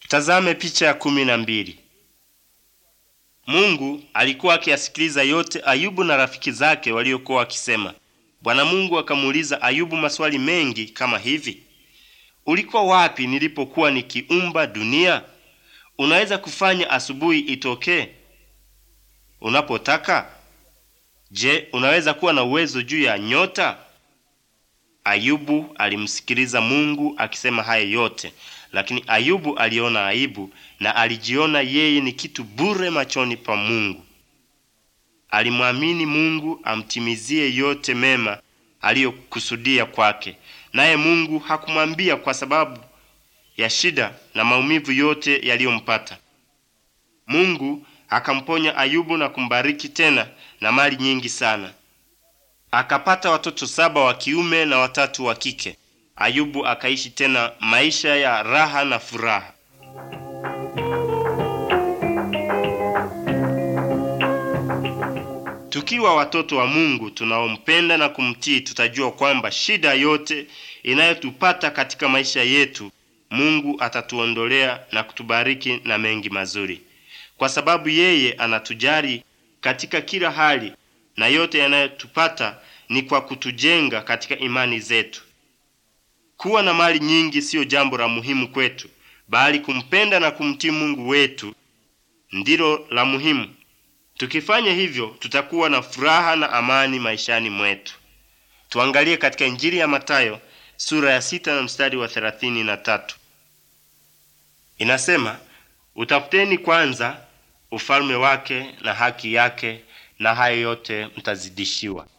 Tazame picha ya kumi na mbili. Mungu alikuwa akiyasikiliza yote Ayubu na rafiki zake waliokuwa wakisema. Bwana Mungu akamuuliza Ayubu maswali mengi kama hivi: ulikuwa wapi nilipokuwa nikiumba dunia? Unaweza kufanya asubuhi itokee unapotaka? Je, unaweza kuwa na uwezo juu ya nyota? Ayubu alimsikiliza Mungu akisema haya yote, lakini Ayubu aliona aibu na alijiona yeye ni kitu bure machoni pa Mungu. Alimwamini Mungu amtimizie yote mema aliyokusudia kwake, naye Mungu hakumwambia kwa sababu ya shida na maumivu yote yaliyompata. Mungu akamponya Ayubu na kumbariki tena na mali nyingi sana. Akapata watoto saba wa kiume na watatu wa kike. Ayubu akaishi tena maisha ya raha na furaha. Tukiwa watoto wa Mungu tunaompenda na kumtii, tutajua kwamba shida yote inayotupata katika maisha yetu, Mungu atatuondolea na kutubariki na mengi mazuri, kwa sababu yeye anatujali katika kila hali, na yote yanayotupata ni kwa kutujenga katika imani zetu. Kuwa na mali nyingi siyo jambo la muhimu kwetu, bali kumpenda na kumtii Mungu wetu ndilo la muhimu. Tukifanya hivyo, tutakuwa na furaha na amani maishani mwetu. Tuangalie katika Injili ya Matayo sura ya sita na mstari wa thelathini na tatu. Inasema, utafuteni kwanza ufalme wake na haki yake, na hayo yote mtazidishiwa.